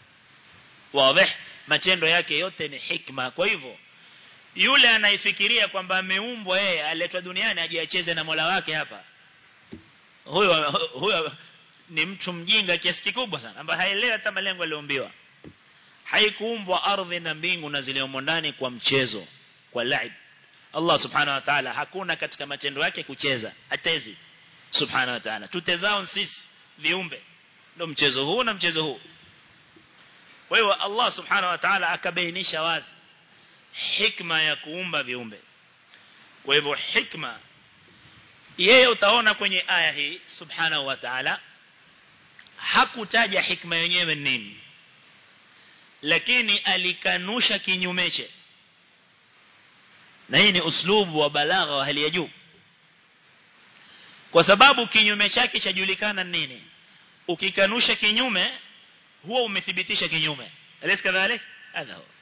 wazi matendo yake yote ni hikma kwa hivyo yule anaifikiria kwamba ameumbwa yeye aletwa duniani ajiacheze na Mola wake hapa huyo huyo ni mtu mjinga kiasi kikubwa sana ambaye haelewi hata malengo aliyoombiwa haikuumbwa ardhi na mbingu na ziliomo ndani kwa mchezo kwa laib Allah subhanahu wa ta'ala hakuna katika matendo yake kucheza atezi subhanahu wa ta'ala tutezao sisi viumbe ndio mchezo huu na mchezo huu kwa hiyo Allah subhanahu wa ta'ala akabainisha wazi hikma ya kuumba viumbe kwa hivyo hikma yeye utaona kwenye aya hii subhanahu wa ta'ala hakutaja hikma yenyewe nini lakini alikanusha kinyumeche na hii ni uslubu wa balagha wa hali ya juu kwa sababu kinyume chake chajulikana nini ukikanusha kinyume huwa umethibitisha kinyume alis kadhalik hadha huwa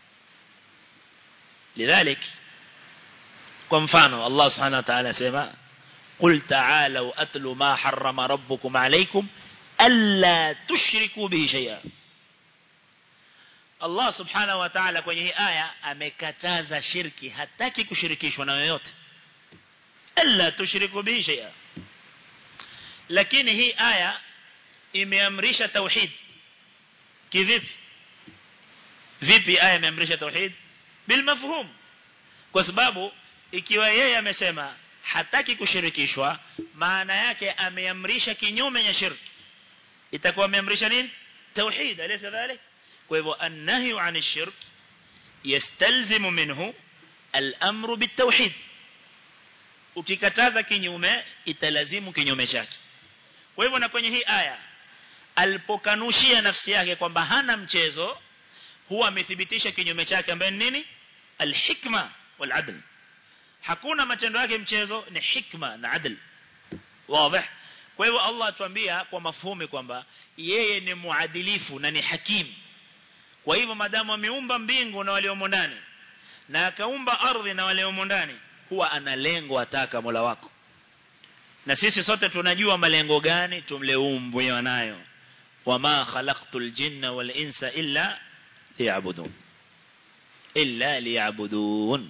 lidhalik kwa mfano Allah subhanahu wa ta'ala sema قل تعالوا أتلوا ما حرم ربكم عليكم ألا تشركوا به شيئا Allah subhanahu wa ta'ala kwenye hii aya amekataza shirki hataki kushirikishwa na yoyote alla tushriku bihi shay'a lakini hii aya imeamrisha tauhid kivipi vipi aya imeamrisha tauhid bil mafhum kwa sababu ikiwa yeye amesema hataki kushirikishwa maana yake ameamrisha kinyume na shirki itakuwa ameamrisha nini tauhid alaysa dhalik kwa hivyo annahyu an shirk yastalzimu minhu al-amru bitawhid ukikataza kinyume italazimu kinyume chake kwa hivyo na kwenye hii aya alipokanushia nafsi yake kwamba hana mchezo huwa amethibitisha kinyume chake ambaye ni nini alhikma waladl hakuna matendo yake mchezo ni hikma na adl wazi kwa hivyo Allah atuambia kwa mafhumi kwamba yeye ni muadilifu na ni hakim kwa hivyo madamu ameumba mbingu na waliomo ndani na akaumba ardhi na waliomo ndani huwa ana lengo ataka Mola wako na sisi sote tunajua malengo gani tumleumbwe nayo wama khalaqtul jinna wal insa illa liya'budun illa liya'budun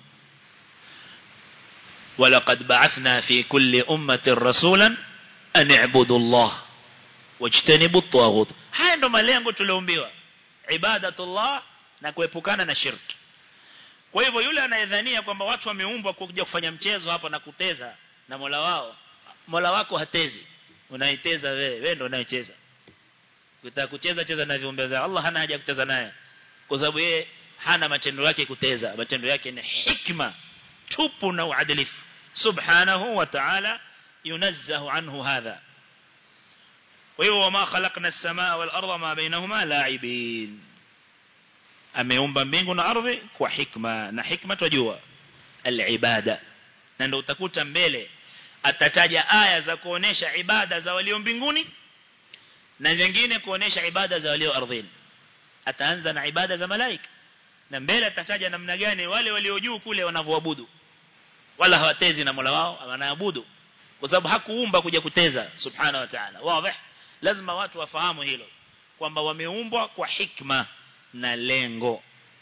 ولقد بعثنا في كل أمة رسولا أن اعبدوا الله واجتنبوا الطاغوت haya ndo malengo tulioumbiwa ibadatullah na kuepukana na shirki kwa hivyo yule anayedhania kwamba watu wameumbwa kuja kufanya mchezo hapa na kuteza na Mola wao Mola wako hatezi unaiteza wewe wewe ndo unayecheza ukitaka kucheza cheza na viumbe za Allah hana haja kuteza naye kwa sababu yeye hana matendo yake kuteza matendo yake ni hikma tupu na uadilifu subhanahu wa ta'ala yunazzahu anhu hadha kwa hivyo wama khalaqna as-samaa wal arda ma bainahuma la'ibin ameumba mbingu na ardhi kwa hikma na hikma tujua al-ibada na ndio utakuta mbele atataja aya za kuonesha ibada za walio mbinguni na zingine kuonesha ibada za walio ardhini ataanza na ibada za malaika na mbele atataja namna gani wale walio juu kule wanavyoabudu wala hawatezi na Mola wao wanaabudu kwa sababu hakuumba kuja kuteza subhana wa ta'ala wazi lazima watu wafahamu hilo kwamba wameumbwa kwa hikma na lengo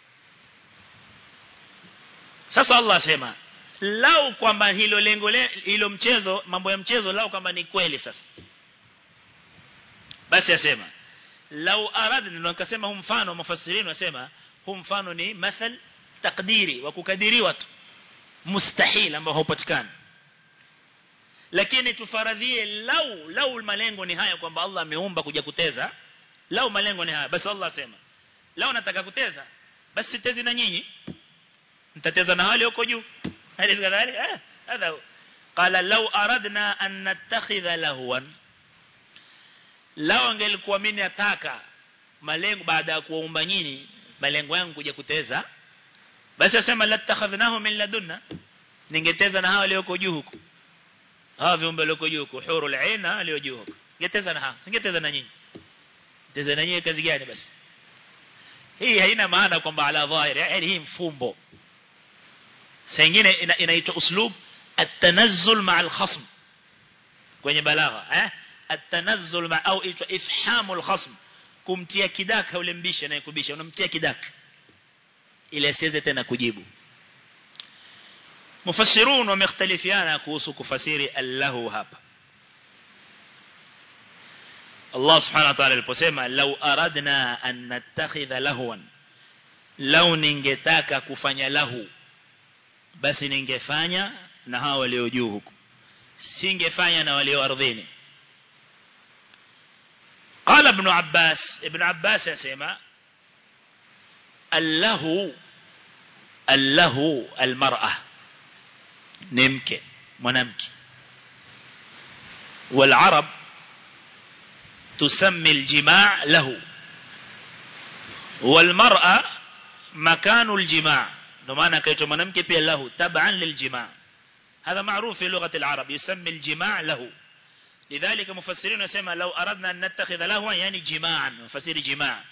sasa Allah asema lau kwamba hilo lengo hilo mchezo mambo ya mchezo lau kwamba ni kweli sasa basi asema lau aradna ndio nikasema huu mfano mafasirini wasema huu mfano ni mathal takdiri wa kukadiriwa tu mustahil ambao haupatikani lakini tufaradhie lau lau malengo ni haya kwamba Allah ameumba kuja kuteza lau malengo ni haya basi Allah asema lau nataka kuteza basi sitezi na nyinyi mtateza na wale huko juu hadi kadhalika eh hadha qala law aradna an nattakhidha lahwan lao angelikuwa mimi nataka malengo baada ya kuumba nyinyi malengo yangu kuja kuteza basi asema latakhadhnahu min ladunna ningeteza na hao walioko juu huko hao viumbe walioko juu huko hurul aina walio juu huko ningeteza na hao singeteza na nyinyi teza na nyinyi kazi gani basi hii haina maana kwamba ala dhahir yani hii mfumbo sengine inaitwa uslub at-tanazzul ma'a al-khasm kwenye balagha eh at-tanazzul ma'a au itwa ifhamul khasm kumtia kidaka ule mbisha na kubisha unamtia kidaka ili asiweze tena kujibu mufassirun wamekhtalifiana kuhusu kufasiri allahu hapa Allah subhanahu wa ta'ala aliposema law aradna an nattakhidha lahwan law ningetaka kufanya lahu basi ningefanya na hao walio juu huko singefanya na walio ardhini قال ابن عباس ابن عباس يسمى الله الله المرأة نمك منامك والعرب تسمي الجماع له والمرأة مكان الجماع نمانا كيتو منامك بي له تبعا للجماع هذا معروف في لغة العرب يسمي الجماع له لذلك مفسرين يسمى لو أردنا أن نتخذ له يعني جماعا مفسر جماع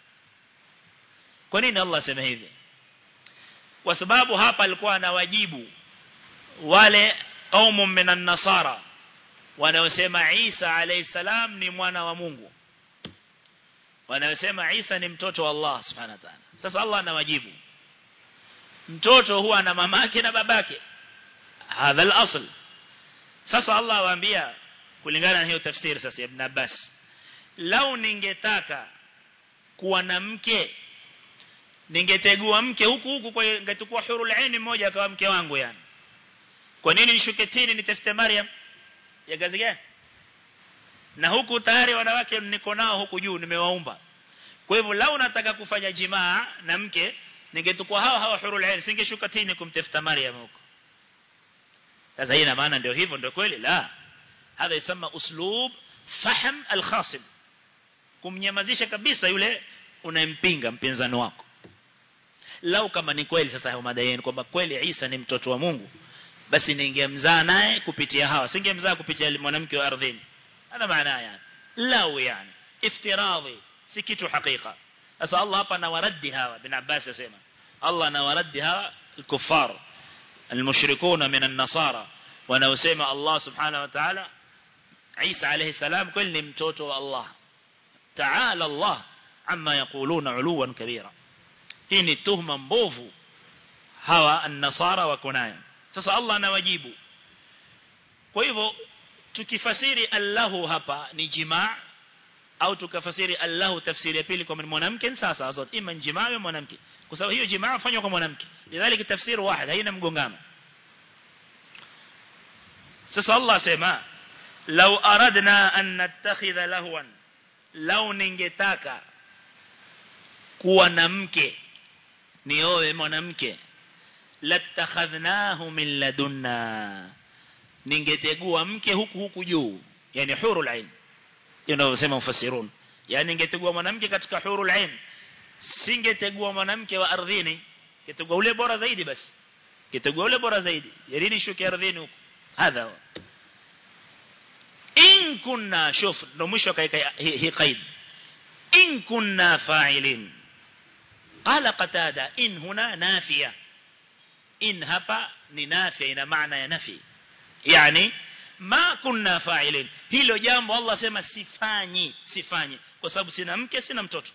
kwa nini Allah sema hivi kwa sababu hapa alikuwa anawajibu wale qaumu minan nasara wanaosema Isa alayhi salam ni mwana wa Mungu wanaosema Isa ni mtoto wa Allah subhanahu wa ta'ala sasa Allah anawajibu mtoto huwa na mamake na babake hadha al-asl sasa Allah awaambia kulingana na hiyo tafsiri sasa Ibn Abbas lau ningetaka kuwa na mke ningetegua mke huku huku kwa ngetukua hurul aini mmoja akawa mke wangu yani kwa nini nishuke chini nitafute Maryam ya gazi gani na huku tayari wanawake niko nao huku juu nimewaumba kwa hivyo lau nataka kufanya jimaa na mke ningetukua hawa hawa hurul aini singeshuka chini kumtafuta Maryam huko sasa hii ina maana ndio hivyo ndio kweli la hadha yasema uslub fahm al-khasim kumnyamazisha kabisa yule unayempinga mpinzani wako lau kama ni kweli sasa hayo madai yenu kwamba kweli Isa ni mtoto wa Mungu basi ningemzaa naye kupitia hawa singemzaa kupitia mwanamke wa ardhini hana maana yani lau yani iftiradhi si kitu hakika sasa Allah hapa anawaradi hawa bin Abbas yasema Allah anawaradi hawa الكفار المشركون من النصارى wanaosema Allah subhanahu wa ta'ala Isa alayhi salam kweli ni mtoto wa Allah ta'ala Allah amma yaquluna uluwan kabira hii ni tuhma mbovu hawa an-nasara wako nayo sasa Allah anawajibu kwa hivyo tukifasiri Allahu hapa ni jimaa au tukafasiri Allahu tafsiri ya pili kwa mwanamke sasa zote ima jimaa au mwanamke kwa sababu hiyo jimaa fanywa kwa mwanamke lidhalika tafsiri واحد haina mgongano sasa Allah sema law aradna an nattakhidha lahwan law ningetaka kuwa na mke nioe mwanamke latakhadhnahu min ladunna ningetegua mke huku huku juu yani hurul ain inavyosema mufassirun yani ningetegua mwanamke katika hurul ain singetegua mwanamke wa ardhini kitegua ule bora zaidi basi kitegua ule bora zaidi yarini shuke ardhini huko hadha in kunna shuf ndo mwisho kaika hii qaid in kunna fa'ilin qala qatada in huna nafiya in hapa ni nafiya ina maana ya nafi yani ma kunna fa'ilin hilo jambo Allah sema sifanyi sifanyi kwa sababu sina mke sina mtoto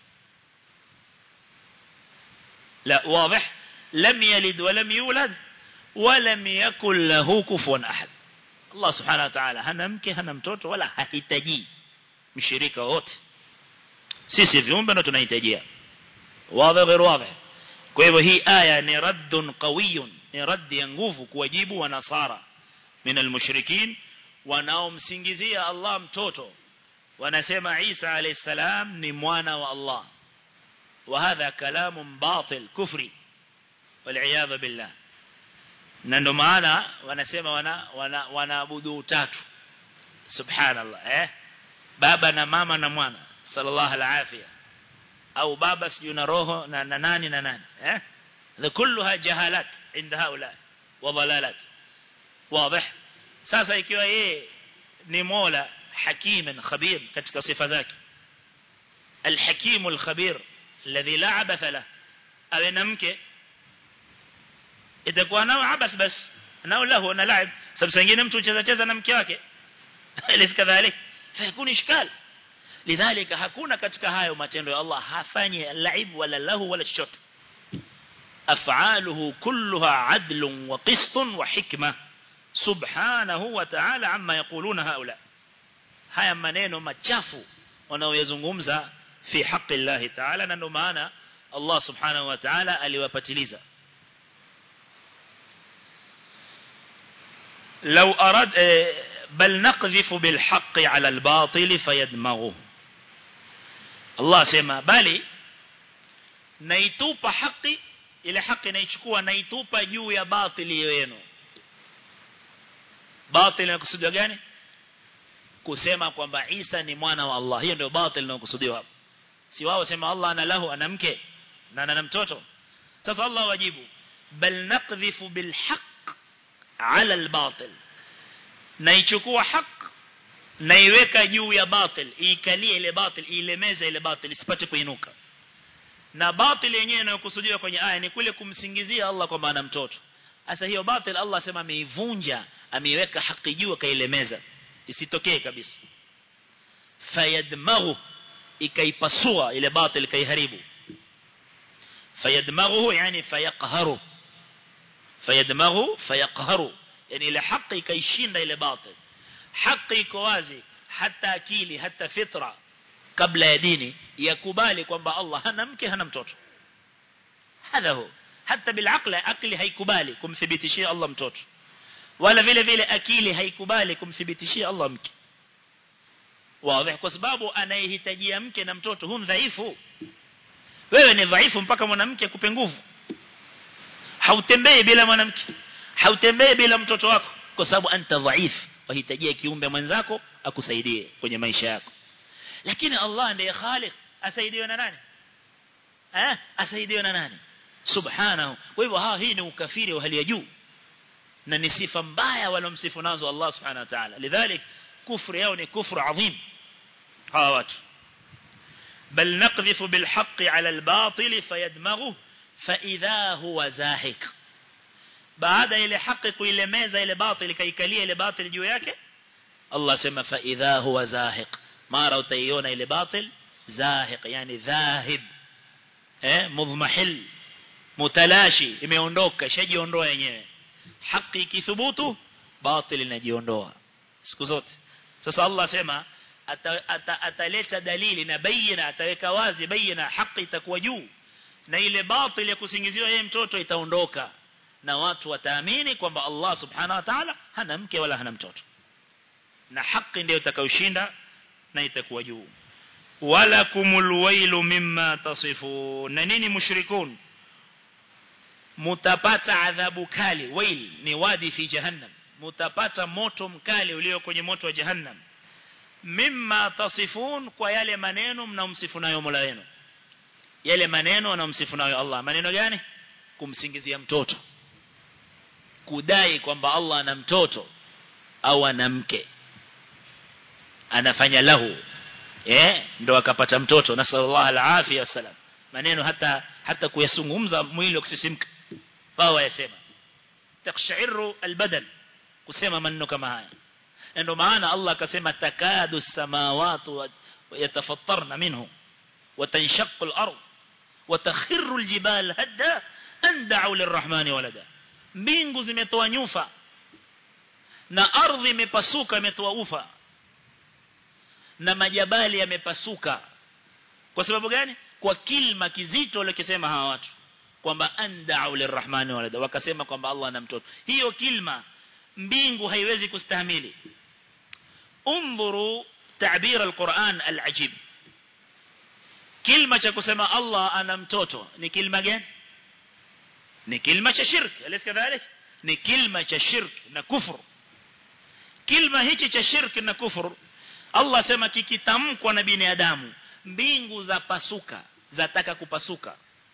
لا واضح لم يلد ولم يولد ولم يكن له كفوا أحد الله سبحانه وتعالى hana mke hana mtoto wala hahitaji mshirika wote sisi viumbe ndo tunahitajia wazi غير واضح kwa hivyo hii aya ni raddun qawiyun ni raddi ya nguvu kuwajibu wa nasara min almushrikin wanaomsingizia Allah mtoto wanasema Isa alayhi salam ni mwana wa Allah وهذا كلام باطل كفري والعياذ بالله na ndo maana wanasema wana wana wanaabudu utatu subhanallah eh baba na mama na mwana sallallahu alafia au baba siju na roho na, na nani na nani eh na kulluha jahalat inda haula wa dalalat wazi sasa ikiwa yeye ni mola hakiman khabir katika sifa zake الحكيم الخبير الذي لا عبث له awe na mke itakuwa nao abath bas nao lahu na laib sababu sengine mtu ucheza cheza na mke wake ile kadhalik fayakuni ishkal lidhalika hakuna katika hayo matendo ya Allah hafanyi laib wala lahu wala chochote af'aluhu kulluha adlun wa qistun wa hikma subhanahu wa ta'ala amma yaquluna haula haya maneno machafu wanaoyazungumza fi haqqi Allah ta'ala na ndo maana Allah subhanahu wa ta'ala aliwapatiliza لو أراد بل نقذف بالحق على الباطل فيدمغه الله سيما بالي naitupa haki ile haki naichukua naitupa juu ya batili yenu batili inakusudia gani kusema kwamba Isa ni mwana wa Allah hiyo ndio batili inayokusudiwa hapo si wao sema Allah ana lahu ana mke na ana mtoto sasa Allah wajibu bal naqdhifu bil haqq ala al batil naichukua haq naiweka juu ya batil iikalie ile batil ilemeza ile batil isipate kuinuka na batil yenyewe inayokusudiwa kwenye aya ni kule kumsingizia Allah kwamba ana mtoto sasa hiyo batil Allah sema ameivunja ameiweka haki juu akailemeza isitokee kabisa fayadmaghu ikaipasua ile batil ikaiharibu fayadmaghu yani fayaqharu fayadmaghu fayaqharu yani ile haki ikaishinda ile batil haki iko wazi hata akili hata fitra kabla ya dini yakubali kwamba Allah hana mke hana mtoto hadha hu hata bilaqli akili haikubali kumthibitishia Allah mtoto wala vile vile akili haikubali kumthibitishia Allah mke wazi kwa sababu anayehitajia mke na mtoto hu dhaifu wewe ni dhaifu mpaka mwanamke akupe nguvu hautembei bila mwanamke hautembei bila mtoto wako kwa sababu anta dhaif wahitajia kiumbe mwenzako akusaidie kwenye maisha yako lakini Allah ndiye khaliq asaidiwe na nani eh asaidiwe na nani subhanahu kwa hivyo ha hii ni ukafiri wa hali ya juu na ni sifa mbaya walomsifu nazo Allah subhanahu wa ta'ala lidhalik kufri yao ni kufru adhim hawa watu بل نقذف بالحق على الباطل فيدمغه فإذا هو زاهق baada ile haki kuilemeza ile batil kaikalia ile batil juu yake Allah sema fa idha huwa zahiq mara utaiona ile batil zahiq yani dhahib eh mudhmahil mutalashi imeondoka shajiondoa yenyewe haki ikithubutu batil inajiondoa siku zote sasa Allah sema ataleta ata, ata dalili na bayina ataweka wazi bayina haki itakuwa juu na ile batil ya kusingiziwa yeye mtoto itaondoka na watu wataamini kwamba Allah subhanahu wa ta'ala hana mke wala hana mtoto na haki ndio itakayoshinda na itakuwa juu wala kumul wailu mimma tasifun na nini mushrikun mutapata adhabu kali wail ni wadi fi jahannam mutapata moto mkali ulio kwenye moto wa jahannam mimma tasifun kwa yale maneno mnamsifu nayo Mola wenu yale maneno wanamsifu nayo Allah maneno gani kumsingizia mtoto kudai kwamba Allah ana mtoto au ana mke anafanya lahu eh ndo akapata mtoto nasallallahu alafia wasalam maneno hata hata kuyazungumza mwili ukisimka wao wayasema takshairu albadan kusema maneno kama haya ndio maana Allah akasema takadu samawati yatafattarna minhu وتنشق الأرض وتخر الجبال هدا أن دعوا للرحمن ولدا mbingu zimetoa nyufa na ardhi imepasuka imetoa ufa na majabali yamepasuka kwa sababu gani kwa kilma kizito walikisema hawa watu kwamba andau lirrahmani walada wakasema kwamba Allah ana mtoto hiyo kilma mbingu haiwezi kustahimili undhuru تعبير القرآن العجيب kilma cha kusema Allah ana mtoto ni kilma gani ni kilma cha shirk alis kadhalik ni kilma cha shirk na kufur kilma hichi cha shirk na kufur Allah sema kikitamkwa na binadamu mbingu za pasuka zataka kupasuka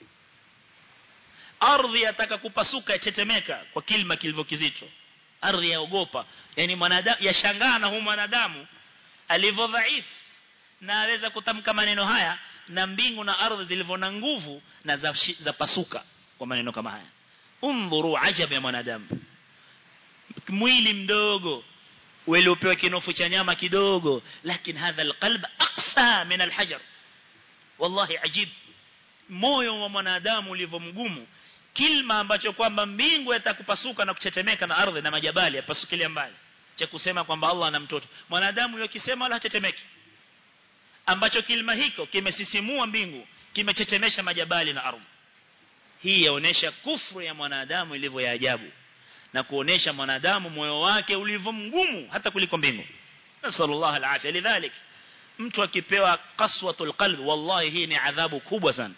ardhi yataka kupasuka yachetemeka kwa kilma kilivyo kizito ardhi yaogopa yani mwanadamu yashangaa na huyu mwanadamu alivyo dhaifu na aweza kutamka maneno haya na mbingu na ardhi zilivyo na nguvu na za, za pasuka kwa maneno kama haya undhuru ajab ya mwanadamu mwili mdogo uliopewa kinofu cha nyama kidogo lakini hadha alqalb aqsa min alhajar wallahi ajib moyo wa mwanadamu ulivyo mgumu kilma ambacho kwamba mbingu yatakupasuka na kuchetemeka na ardhi na majabali yapasukilia mbali cha kusema kwamba Allah ana mtoto mwanadamu yokisema wala hatetemeki ambacho kilima hiko kimesisimua mbingu kimechetemesha majabali na ardhi hii yaonesha kufru ya mwanadamu ilivyo ya ajabu na kuonesha mwanadamu moyo wake ulivyo mgumu hata kuliko mbingu nasallallahu alafia lidhalik mtu akipewa qaswatul qalb wallahi hii ni adhabu kubwa sana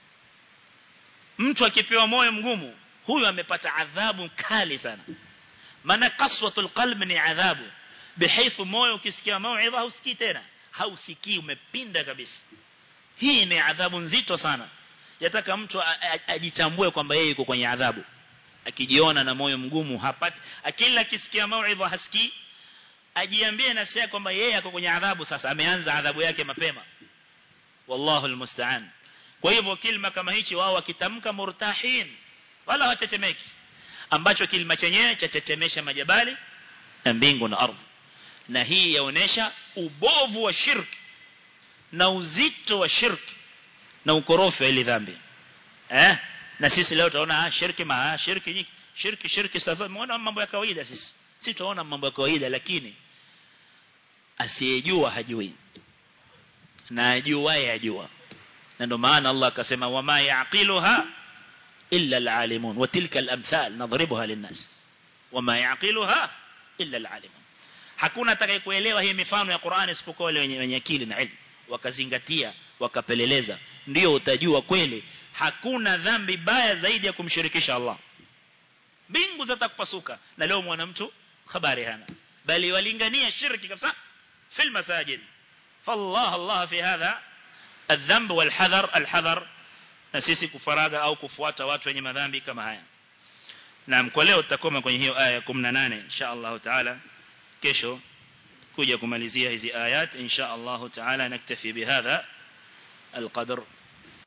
mtu akipewa moyo mgumu huyu amepata adhabu kali sana maana qaswatul qalb ni adhabu bihaythu moyo ukisikia mauidha hausikii tena hausikii umepinda kabisa hii ni adhabu nzito sana yataka mtu ajitambue kwamba yeye yuko kwenye adhabu akijiona na moyo mgumu hapati akila akisikia mauidha hasikii ajiambie nafsi yake kwamba yeye ako kwenye adhabu sasa ameanza adhabu yake mapema wallahu almusta'an kwa hivyo kilima kama hichi wao wakitamka murtahin wala watetemeki ambacho kilima chenyewe chatetemesha majabali na mbingu na ardhi na hii yaonesha ubovu wa shirki na uzito wa shirki na ukorofi wa ile dhambi eh na sisi leo tunaona ah shirki ma ah, shirki nyingi shirki shirki sasa umeona mambo ya kawaida sisi si tunaona mambo ya kawaida lakini asiyejua hajui na ajuaye ajua na ndio maana Allah akasema wama yaqiluha illa alalimun wa tilka alamthal nadribuha linnas wama yaqiluha illa alalimun hakuna atakayekuelewa hii mifano ya Qur'ani isipokuwa wale wenye, wenye akili na ilmu wakazingatia wakapeleleza ndio utajua kweli hakuna dhambi baya zaidi ya kumshirikisha Allah mbingu zitakupasuka na leo mwana mtu habari hana bali walingania shirki kabisa fil masajid fallah Allah fi hadha الذنب والحذر الحذر na sisi kufaraga au kufuata watu wenye madhambi kama haya naam kwa leo tutakoma kwenye hiyo aya ya 18 insha Allah taala kesho kuja kumalizia hizi ayat insha Allah taala naktafi bihadha القدر